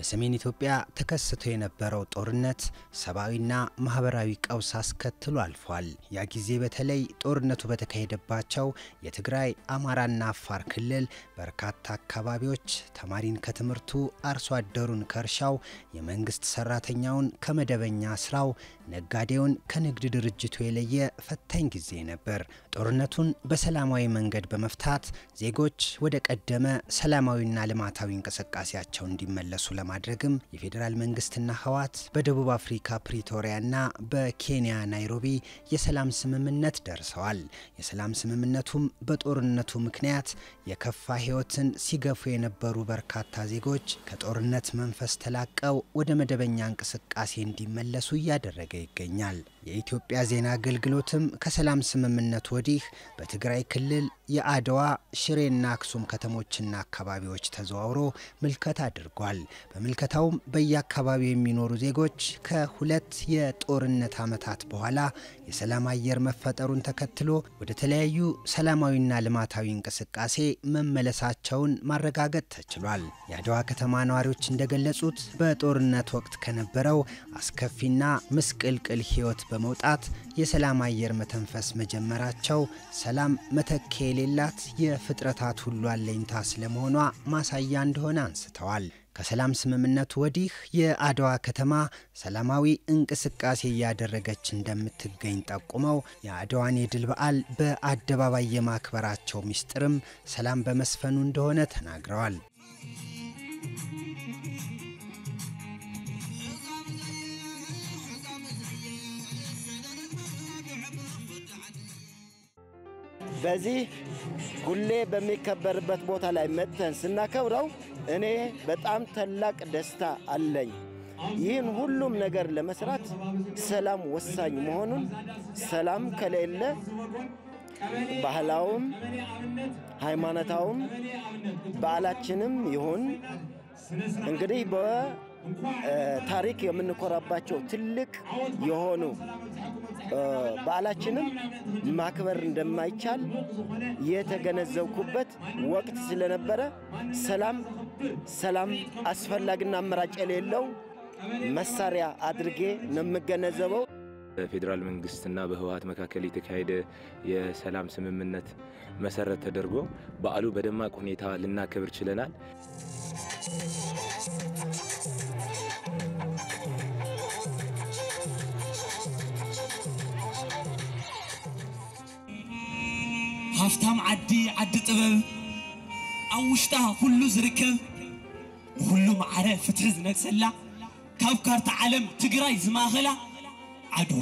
በሰሜን ኢትዮጵያ ተከስቶ የነበረው ጦርነት ሰብአዊና ማህበራዊ ቀውስ አስከትሎ አልፏል። ያ ጊዜ በተለይ ጦርነቱ በተካሄደባቸው የትግራይ አማራና አፋር ክልል በርካታ አካባቢዎች ተማሪን ከትምህርቱ፣ አርሶ አደሩን ከእርሻው፣ የመንግስት ሰራተኛውን ከመደበኛ ስራው፣ ነጋዴውን ከንግድ ድርጅቱ የለየ ፈታኝ ጊዜ ነበር። ጦርነቱን በሰላማዊ መንገድ በመፍታት ዜጎች ወደ ቀደመ ሰላማዊና ልማታዊ እንቅስቃሴያቸው እንዲመለሱ ለማድረግም የፌዴራል መንግስትና ህወሓት በደቡብ አፍሪካ ፕሪቶሪያና በኬንያ ናይሮቢ የሰላም ስምምነት ደርሰዋል። የሰላም ስምምነቱም በጦርነቱ ምክንያት የከፋ ህይወትን ሲገፉ የነበሩ በርካታ ዜጎች ከጦርነት መንፈስ ተላቀው ወደ መደበኛ እንቅስቃሴ እንዲመለሱ እያደረገ ይገኛል። የኢትዮጵያ ዜና አገልግሎትም ከሰላም ስምምነቱ ወዲህ በትግራይ ክልል የአድዋ ሽሬና አክሱም ከተሞችና አካባቢዎች ተዘዋውሮ ምልከታ አድርጓል። በምልከታውም በየአካባቢው የሚኖሩ ዜጎች ከሁለት የጦርነት ዓመታት በኋላ የሰላም አየር መፈጠሩን ተከትሎ ወደ ተለያዩ ሰላማዊና ልማታዊ እንቅስቃሴ መመለሳቸውን ማረጋገጥ ተችሏል። የአድዋ ከተማ ነዋሪዎች እንደገለጹት በጦርነት ወቅት ከነበረው አስከፊና ምስቅልቅል ህይወት በመውጣት የሰላም አየር መተንፈስ መጀመራቸው ሰላም መተኪያ የሌላት የፍጥረታት ሁሉ አለኝታ ስለመሆኗ ማሳያ እንደሆነ አንስተዋል። ከሰላም ስምምነቱ ወዲህ የአድዋ ከተማ ሰላማዊ እንቅስቃሴ እያደረገች እንደምትገኝ ጠቁመው የአድዋን የድል በዓል በአደባባይ የማክበራቸው ሚስጥርም ሰላም በመስፈኑ እንደሆነ ተናግረዋል። በዚህ ሁሌ በሚከበርበት ቦታ ላይ መጥተን ስናከብረው እኔ በጣም ታላቅ ደስታ አለኝ። ይህን ሁሉም ነገር ለመስራት ሰላም ወሳኝ መሆኑን ሰላም ከሌለ ባህላውም ሃይማኖታውም በዓላችንም ይሁን እንግዲህ በታሪክ የምንኮራባቸው ትልቅ የሆኑ በዓላችንም ማክበር እንደማይቻል የተገነዘብኩበት ወቅት ስለነበረ ሰላም ሰላም አስፈላጊና አማራጭ የሌለው መሳሪያ አድርጌ ነው የምገነዘበው። በፌዴራል መንግስትና በህወሓት መካከል የተካሄደ የሰላም ስምምነት መሰረት ተደርጎ በዓሉ በደማቅ ሁኔታ ልናከብር ችለናል። ሃፍታም ዓዲ ዓዲ ጥበብ ኣብ ውሽጣ ኩሉ ዝርከብ ንኩሉ ማዕረ ፍትሒ ዝነግሰላ ካብ ካርታ ዓለም ትግራይ ዝማኸላ ዓድዋ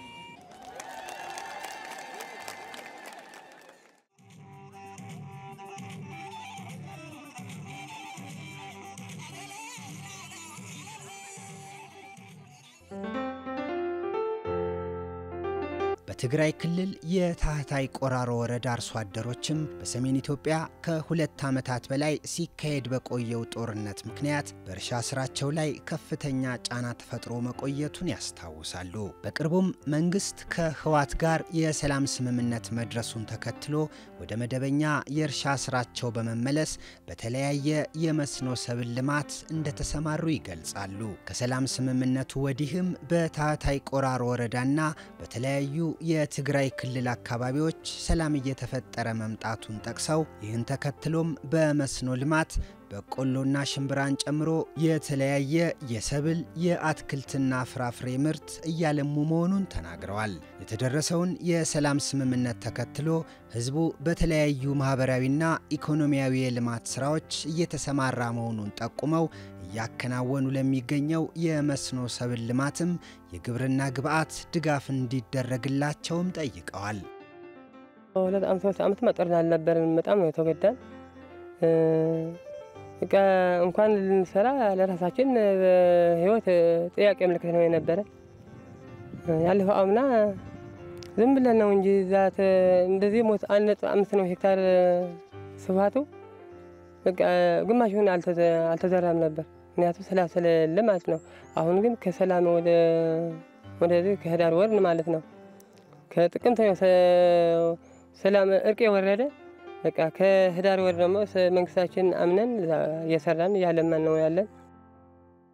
በትግራይ ክልል የታህታይ ቆራሮ ወረዳ አርሶ አደሮችም በሰሜን ኢትዮጵያ ከሁለት ዓመታት በላይ ሲካሄድ በቆየው ጦርነት ምክንያት በእርሻ ስራቸው ላይ ከፍተኛ ጫና ተፈጥሮ መቆየቱን ያስታውሳሉ። በቅርቡም መንግስት ከህወሓት ጋር የሰላም ስምምነት መድረሱን ተከትሎ ወደ መደበኛ የእርሻ ስራቸው በመመለስ በተለያየ የመስኖ ሰብል ልማት እንደተሰማሩ ይገልጻሉ። ከሰላም ስምምነቱ ወዲህም በታህታይ ቆራሮ ወረዳና በተለያዩ የትግራይ ክልል አካባቢዎች ሰላም እየተፈጠረ መምጣቱን ጠቅሰው ይህን ተከትሎም በመስኖ ልማት በቆሎና ሽምብራን ጨምሮ የተለያየ የሰብል የአትክልትና ፍራፍሬ ምርት እያለሙ መሆኑን ተናግረዋል። የተደረሰውን የሰላም ስምምነት ተከትሎ ህዝቡ በተለያዩ ማህበራዊና ኢኮኖሚያዊ የልማት ስራዎች እየተሰማራ መሆኑን ጠቁመው እያከናወኑ ለሚገኘው የመስኖ ሰብል ልማትም የግብርና ግብዓት ድጋፍ እንዲደረግላቸውም ጠይቀዋል። ሁለት ዓመት ሶስት ዓመት ጦርነት አልነበረን። በጣም ነው የተጎዳን። በቃ እንኳን ልንሰራ ለራሳችን ህይወት ጥያቄ ምልክት ነው የነበረ። ያለፈው አምና ዝም ብለን ነው እንጂ ዛት እንደዚህ ሞት አንድ ነጥብ አምስት ነው ሄክታር ስፋቱ። በቃ ግማሹን አልተዘራም ነበር፣ ምክንያቱም ሰላም ስለሌለ ማለት ነው። አሁን ግን ከሰላም ወደ ወደዚህ ከህዳር ወር ማለት ነው ከጥቅምት ሰላም እርቅ የወረደ በቃ ከህዳር ወር ደግሞ መንግስታችን አምነን እየሰራን እያለማን ነው ያለን።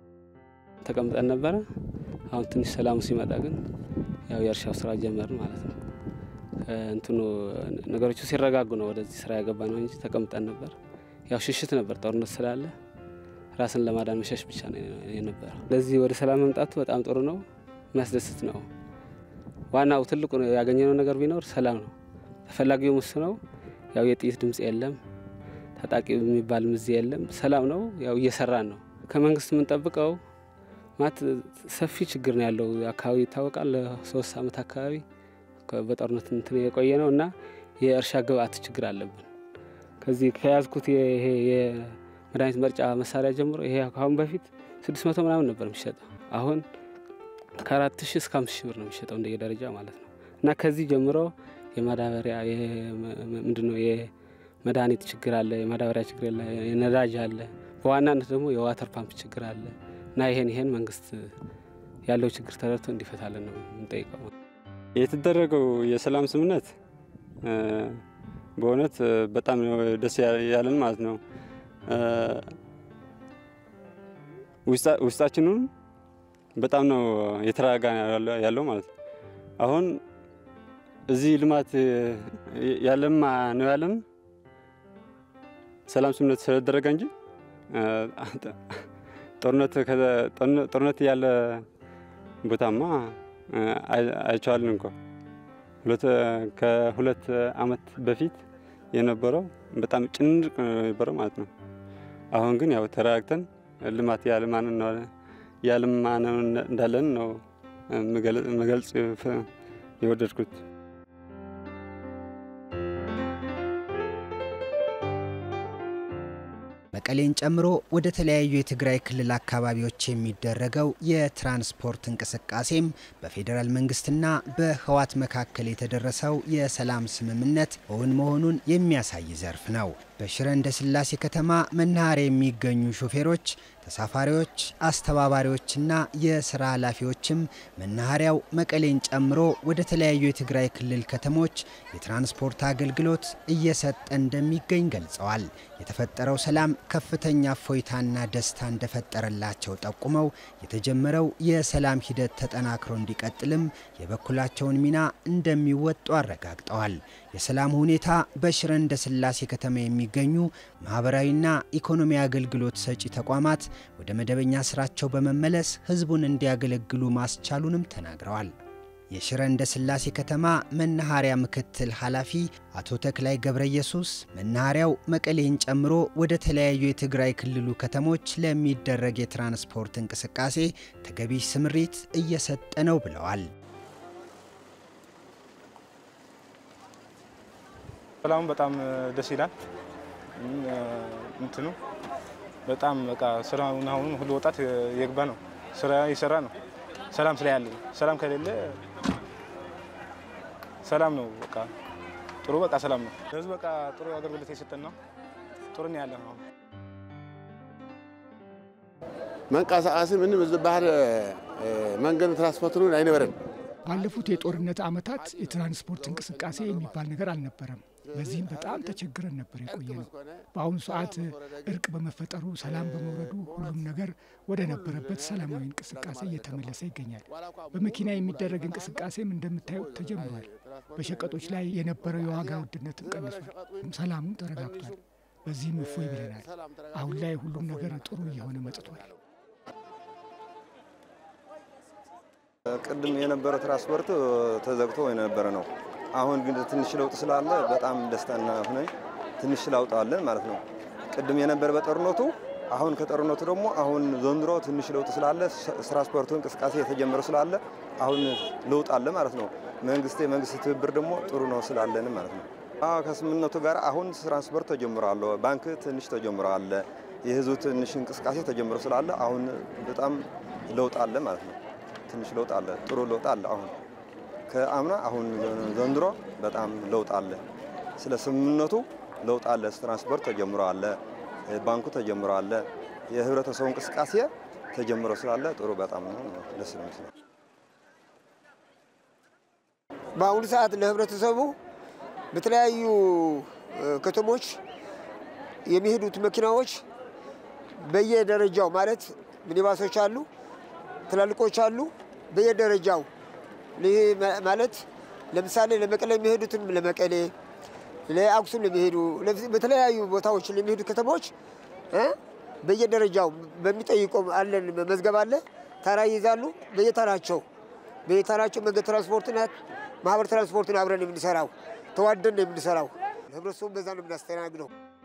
ተቀምጠን ነበረ። አሁን ትንሽ ሰላሙ ሲመጣ ግን ያው የእርሻው ስራ ጀመርን ማለት ነው። እንትኑ ነገሮቹ ሲረጋጉ ነው ወደዚህ ስራ ያገባ ነው እንጂ ተቀምጠን ነበር። ያው ሽሽት ነበር፣ ጦርነት ስላለ ራስን ለማዳን መሸሽ ብቻ ነው የነበረው። ለዚህ ወደ ሰላም መምጣቱ በጣም ጥሩ ነው፣ የሚያስደስት ነው። ዋናው ትልቁ ያገኘነው ነገር ቢኖር ሰላም ነው። ተፈላጊው ምስ ነው። ያው የጥይት ድምፅ የለም፣ ታጣቂ የሚባል ምዝ የለም። ሰላም ነው። ያው እየሰራን ነው። ከመንግስት የምንጠብቀው ማለት ሰፊ ችግር ነው ያለው አካባቢ ይታወቃል። ለሶስት አመት አካባቢ በጦርነት እንትን የቆየ ነው እና የእርሻ ግብአት ችግር አለብን። ከዚህ ከያዝኩት ይሄ የመድኃኒት መርጫ መሳሪያ ጀምሮ ይሄ ከአሁን በፊት ስድስት መቶ ምናምን ነበር የሚሸጠው አሁን ከአራት ሺህ እስከ አምስት ሺህ ብር ነው የሚሸጠው እንደየደረጃ ማለት ነው እና ከዚህ ጀምሮ የማዳበሪያ ምንድነው የመድኃኒት ችግር አለ፣ የማዳበሪያ ችግር አለ፣ የነዳጅ አለ። በዋናነት ደግሞ የዋተር ፓምፕ ችግር አለ እና ይሄን ይሄን መንግስት ያለው ችግር ተረድቶ እንዲፈታለን ነው የምንጠይቀው። የተደረገው የሰላም ስምምነት በእውነት በጣም ደስ ያለን ማለት ነው። ውስጣችንን በጣም ነው የተረጋጋ ያለው ማለት ነው። አሁን እዚህ ልማት ያለማ ነው ያለን ሰላም ስምምነት ስለተደረገ እንጂ ጦርነት ያለ ቦታማ አይቼዋለን እንኳ ከሁለት አመት በፊት የነበረው በጣም ጭንቅ ነበረው ማለት ነው። አሁን ግን ያው ተረጋግተን ልማት ያለማን እንዳለን ነው መገልጽ የወደድኩት። መቀሌን ጨምሮ ወደ ተለያዩ የትግራይ ክልል አካባቢዎች የሚደረገው የትራንስፖርት እንቅስቃሴም በፌዴራል መንግስትና በህወሓት መካከል የተደረሰው የሰላም ስምምነት እውን መሆኑን የሚያሳይ ዘርፍ ነው። በሽረ እንዳስላሴ ከተማ መናኸሪያ የሚገኙ ሾፌሮች፣ ተሳፋሪዎች፣ አስተባባሪዎችና የስራ ኃላፊዎችም መናኸሪያው መቀሌን ጨምሮ ወደ ተለያዩ የትግራይ ክልል ከተሞች የትራንስፖርት አገልግሎት እየሰጠ እንደሚገኝ ገልጸዋል። የተፈጠረው ሰላም ከፍተኛ እፎይታና ደስታ እንደፈጠረላቸው ጠቁመው የተጀመረው የሰላም ሂደት ተጠናክሮ እንዲቀጥልም የበኩላቸውን ሚና እንደሚወጡ አረጋግጠዋል። የሰላም ሁኔታ በሽረ እንዳስላሴ ከተማ የሚገኙ ማህበራዊና ኢኮኖሚ አገልግሎት ሰጪ ተቋማት ወደ መደበኛ ስራቸው በመመለስ ህዝቡን እንዲያገለግሉ ማስቻሉንም ተናግረዋል። የሽረ እንዳስላሴ ከተማ መናኸሪያ ምክትል ኃላፊ አቶ ተክላይ ገብረ ኢየሱስ መናኸሪያው መቀሌን ጨምሮ ወደ ተለያዩ የትግራይ ክልሉ ከተሞች ለሚደረግ የትራንስፖርት እንቅስቃሴ ተገቢ ስምሪት እየሰጠ ነው ብለዋል። ሰላሙ በጣም ደስ ይላል። እንትኑ በጣም በቃ ስራውን አሁን ሁሉ ወጣት የግባ ነው ስራ የሰራ ነው። ሰላም ስለያለ ሰላም ከሌለ ሰላም ነው በቃ ጥሩ በቃ ሰላም ነው። ለህዝቡ በቃ ጥሩ አገልግሎት የሰጠን ነው። ጥሩ ነው ያለ ነው። መንቀሳቀስ ምንም ዝበሃል መንገድ ትራንስፖርትን አይነበረን። ባለፉት የጦርነት ዓመታት የትራንስፖርት እንቅስቃሴ የሚባል ነገር አልነበረም። በዚህም በጣም ተቸግረን ነበር የቆየ ነው። በአሁኑ ሰዓት እርቅ በመፈጠሩ ሰላም በመውረዱ ሁሉም ነገር ወደ ነበረበት ሰላማዊ እንቅስቃሴ እየተመለሰ ይገኛል። በመኪና የሚደረግ እንቅስቃሴም እንደምታዩት ተጀምሯል። በሸቀጦች ላይ የነበረው የዋጋ ውድነትም ቀንሷል። ሰላሙም ተረጋግቷል። በዚህም እፎይ ብለናል። አሁን ላይ ሁሉም ነገር ጥሩ እየሆነ መጥቷል። ቅድም የነበረ ትራንስፖርት ተዘግቶ የነበረ ነው። አሁን ግን ትንሽ ለውጥ ስላለ በጣም ደስተኛ ሆነን ትንሽ ለውጥ አለን ማለት ነው። ቅድም የነበረ በጦርነቱ አሁን ከጦርነቱ ደግሞ አሁን ዘንድሮ ትንሽ ለውጥ ስላለ ትራንስፖርቱ እንቅስቃሴ የተጀመረ ስላለ አሁን ለውጥ አለ ማለት ነው። መንግስት የመንግስት ትብብር ደግሞ ጥሩ ነው ስላለን ማለት ነው። ከስምምነቱ ጋር አሁን ትራንስፖርት ተጀምሯል። ባንክ ትንሽ ተጀምሯል። የህዝቡ ትንሽ እንቅስቃሴ ተጀምሮ ስላለ አሁን በጣም ለውጥ አለ ማለት ነው። ትንሽ ለውጥ አለ፣ ጥሩ ለውጥ አለ አሁን ከአምና አሁን ዘንድሮ በጣም ለውጥ አለ። ስለ ስምምነቱ ለውጥ አለ። ትራንስፖርት ተጀምሮ አለ፣ ባንኩ ተጀምሮ አለ፣ የህብረተሰቡ እንቅስቃሴ ተጀምሮ ስላለ ጥሩ በጣም ነው ደስ ነው ይመስላል። በአሁኑ ሰዓት ለህብረተሰቡ በተለያዩ ከተሞች የሚሄዱት መኪናዎች በየደረጃው ማለት ሚኒባሶች አሉ። ትላልቆች አሉ በየደረጃው ማለት ለምሳሌ ለመቀሌ የሚሄዱትን ለመቀሌ፣ ለአክሱም ለሚሄዱ በተለያዩ ቦታዎች ለሚሄዱ ከተሞች በየደረጃው በሚጠይቀው አለን መዝገብ አለ። ተራ ይይዛሉ። በየተራቸው በየተራቸው መንገድ ትራንስፖርትና ማህበር ትራንስፖርትን አብረን የምንሰራው ተዋደን ነው የምንሰራው። ህብረተሰቡ በዛ ነው የምናስተናግደው።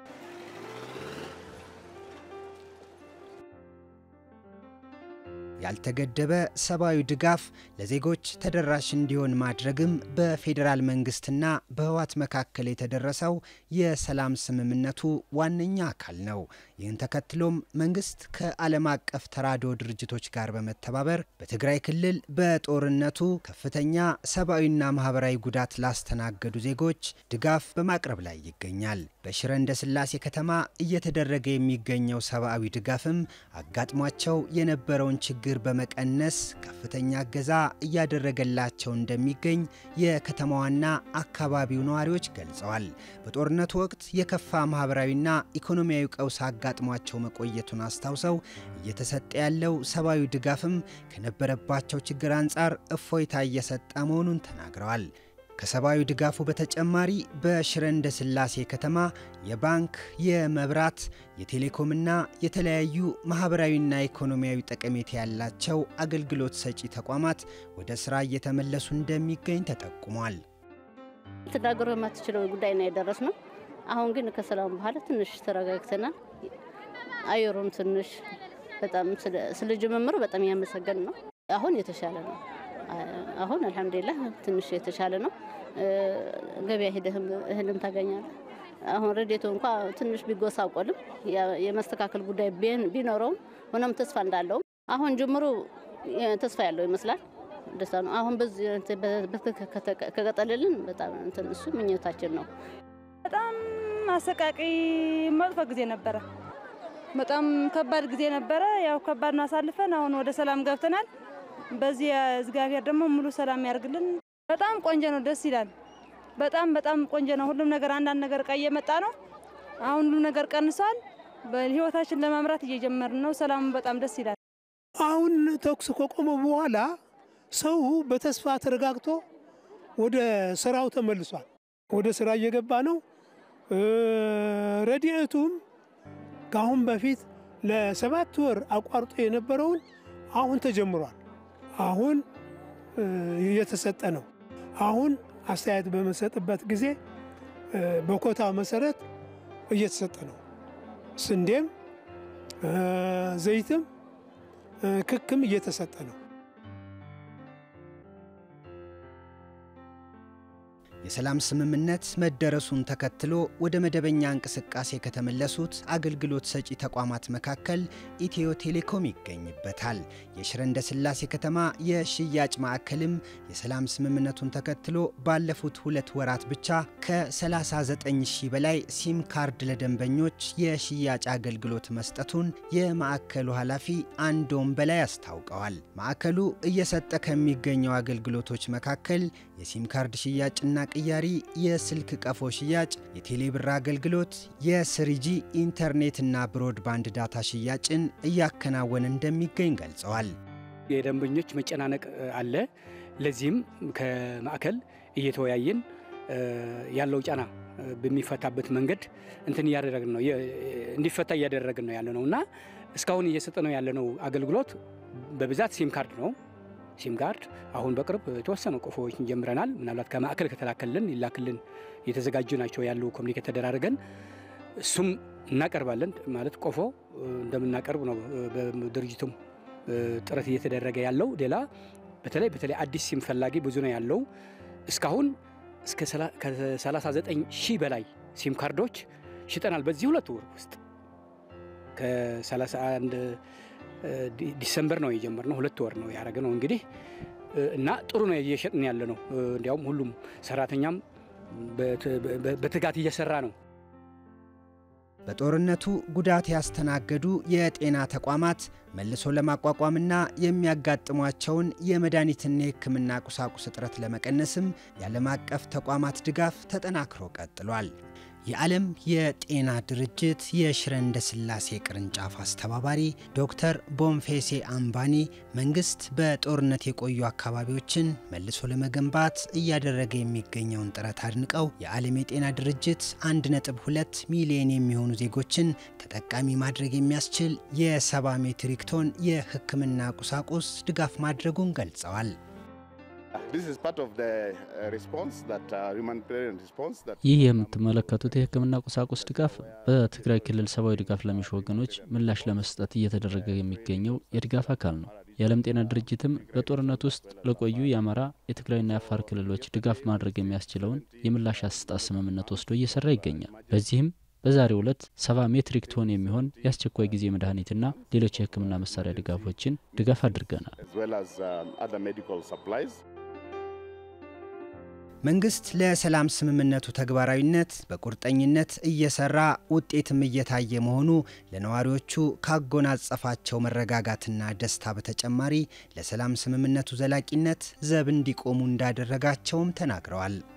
ያልተገደበ ሰብአዊ ድጋፍ ለዜጎች ተደራሽ እንዲሆን ማድረግም በፌዴራል መንግስትና በህወሓት መካከል የተደረሰው የሰላም ስምምነቱ ዋነኛ አካል ነው። ይህን ተከትሎም መንግስት ከዓለም አቀፍ ተራድኦ ድርጅቶች ጋር በመተባበር በትግራይ ክልል በጦርነቱ ከፍተኛ ሰብአዊና ማህበራዊ ጉዳት ላስተናገዱ ዜጎች ድጋፍ በማቅረብ ላይ ይገኛል። በሽረ እንዳስላሴ ከተማ እየተደረገ የሚገኘው ሰብአዊ ድጋፍም አጋጥሟቸው የነበረውን ችግር በመቀነስ ከፍተኛ እገዛ እያደረገላቸው እንደሚገኝ የከተማዋና አካባቢው ነዋሪዎች ገልጸዋል። በጦርነቱ ወቅት የከፋ ማህበራዊና ኢኮኖሚያዊ ቀውስ አጋጥሟቸው መቆየቱን አስታውሰው እየተሰጠ ያለው ሰብአዊ ድጋፍም ከነበረባቸው ችግር አንጻር እፎይታ እየሰጠ መሆኑን ተናግረዋል። ከሰብአዊ ድጋፉ በተጨማሪ በሽረ እንዳስላሴ ከተማ የባንክ፣ የመብራት፣ የቴሌኮምና የተለያዩ ማህበራዊና ኢኮኖሚያዊ ጠቀሜታ ያላቸው አገልግሎት ሰጪ ተቋማት ወደ ስራ እየተመለሱ እንደሚገኝ ተጠቁሟል። ልትናገሩ የማትችለው ጉዳይ ነው የደረስ ነው። አሁን ግን ከሰላም በኋላ ትንሽ ተረጋግተናል። አየሩም ትንሽ በጣም ስለ ጅምምሩ በጣም ያመሰገን ነው። አሁን የተሻለ ነው። አሁን አልሐምዱሊላህ ትንሽ የተሻለ ነው። ገበያ ሄደህም እህልም ታገኛለህ። አሁን ረዴቱ እንኳ ትንሽ ቢጎሳቆልም የመስተካከል ጉዳይ ቢኖረውም ሆኖም ተስፋ እንዳለውም አሁን ጅምሩ ተስፋ ያለው ይመስላል። ደስታ ነው። አሁን በዚህ ከቀጠልልን በጣም እንትን እሱ ምኞታችን ነው። በጣም አሰቃቂ መጥፎ ጊዜ ነበረ። በጣም ከባድ ጊዜ ነበረ። ያው ከባድ ነው አሳልፈን አሁን ወደ ሰላም ገብተናል። በዚህ እግዚአብሔር ደግሞ ሙሉ ሰላም ያርግልን። በጣም ቆንጆ ነው፣ ደስ ይላል። በጣም በጣም ቆንጆ ነው። ሁሉም ነገር አንዳንድ ነገር እቃ እየመጣ ነው። አሁን ሁሉም ነገር ቀንሷል። በህይወታችን ለመምራት እየጀመርን ነው። ሰላሙ በጣም ደስ ይላል። አሁን ተኩስ ከቆመ በኋላ ሰው በተስፋ ተረጋግቶ ወደ ስራው ተመልሷል። ወደ ስራ እየገባ ነው። ረድኤቱም ከአሁን በፊት ለሰባት ወር አቋርጦ የነበረውን አሁን ተጀምሯል። አሁን እየተሰጠ ነው። አሁን አስተያየት በመሰጥበት ጊዜ በኮታ መሰረት እየተሰጠ ነው። ስንዴም ዘይትም ክክም እየተሰጠ ነው። የሰላም ስምምነት መደረሱን ተከትሎ ወደ መደበኛ እንቅስቃሴ ከተመለሱት አገልግሎት ሰጪ ተቋማት መካከል ኢትዮ ቴሌኮም ይገኝበታል። የሽረ እንዳስላሴ ከተማ የሽያጭ ማዕከልም የሰላም ስምምነቱን ተከትሎ ባለፉት ሁለት ወራት ብቻ ከ39 ሺህ በላይ ሲም ካርድ ለደንበኞች የሽያጭ አገልግሎት መስጠቱን የማዕከሉ ኃላፊ አንዶም በላይ አስታውቀዋል። ማዕከሉ እየሰጠ ከሚገኘው አገልግሎቶች መካከል የሲም ካርድ ሽያጭና ቅያሪ፣ የስልክ ቀፎ ሽያጭ፣ የቴሌብር አገልግሎት፣ የስሪጂ ኢንተርኔትና ብሮድባንድ ዳታ ሽያጭን እያከናወነ እንደሚገኝ ገልጸዋል። የደንበኞች መጨናነቅ አለ። ለዚህም ከማዕከል እየተወያየን ያለው ጫና በሚፈታበት መንገድ እንትን እያደረግን ነው እንዲፈታ እያደረግን ነው ያለ ነው እና እስካሁን እየሰጠ ነው ያለነው አገልግሎት በብዛት ሲም ካርድ ነው። ሲም ካርድ አሁን በቅርብ የተወሰኑ ቆፎዎችን ጀምረናል። ምናልባት ከማዕከል ከተላከልን ይላክልን የተዘጋጁ ናቸው ያሉ ኮሚኒኬት ተደራርገን እሱም እናቀርባለን። ማለት ቆፎ እንደምናቀርብ ነው በድርጅቱም ጥረት እየተደረገ ያለው። ሌላ በተለይ በተለይ አዲስ ሲም ፈላጊ ብዙ ነው ያለው። እስካሁን እስከ 39 ሺህ በላይ ሲም ካርዶች ሽጠናል በዚህ ሁለት ወር ውስጥ ከ31 ዲሰምበር ነው የጀመርነው። ሁለት ወር ነው ያደረገ ነው እንግዲህ እና ጥሩ ነው እየሸጥን ያለ ነው። እንዲያውም ሁሉም ሰራተኛም በትጋት እየሰራ ነው። በጦርነቱ ጉዳት ያስተናገዱ የጤና ተቋማት መልሶ ለማቋቋምና የሚያጋጥሟቸውን የመድኃኒትና የሕክምና ቁሳቁስ እጥረት ለመቀነስም የዓለም አቀፍ ተቋማት ድጋፍ ተጠናክሮ ቀጥሏል። የዓለም የጤና ድርጅት የሽረ እንዳስላሴ ቅርንጫፍ አስተባባሪ ዶክተር ቦንፌሴ አምባኒ መንግስት በጦርነት የቆዩ አካባቢዎችን መልሶ ለመገንባት እያደረገ የሚገኘውን ጥረት አድንቀው የዓለም የጤና ድርጅት 1.2 ሚሊዮን የሚሆኑ ዜጎችን ተጠቃሚ ማድረግ የሚያስችል የ70 ሜትሪክ ቶን የሕክምና ቁሳቁስ ድጋፍ ማድረጉን ገልጸዋል። ይህ የምትመለከቱት የህክምና ቁሳቁስ ድጋፍ በትግራይ ክልል ሰብአዊ ድጋፍ ለሚሹ ወገኖች ምላሽ ለመስጠት እየተደረገ የሚገኘው የድጋፍ አካል ነው። የዓለም ጤና ድርጅትም በጦርነት ውስጥ ለቆዩ የአማራ የትግራይና የአፋር ክልሎች ድጋፍ ማድረግ የሚያስችለውን የምላሽ አሰጣጥ ስምምነት ወስዶ እየሰራ ይገኛል። በዚህም በዛሬው ዕለት ሰባ ሜትሪክ ቶን የሚሆን የአስቸኳይ ጊዜ መድኃኒትና ሌሎች የህክምና መሳሪያ ድጋፎችን ድጋፍ አድርገናል። መንግስት ለሰላም ስምምነቱ ተግባራዊነት በቁርጠኝነት እየሰራ ውጤትም እየታየ መሆኑ ለነዋሪዎቹ ካጎናጸፋቸው መረጋጋትና ደስታ በተጨማሪ ለሰላም ስምምነቱ ዘላቂነት ዘብ እንዲቆሙ እንዳደረጋቸውም ተናግረዋል።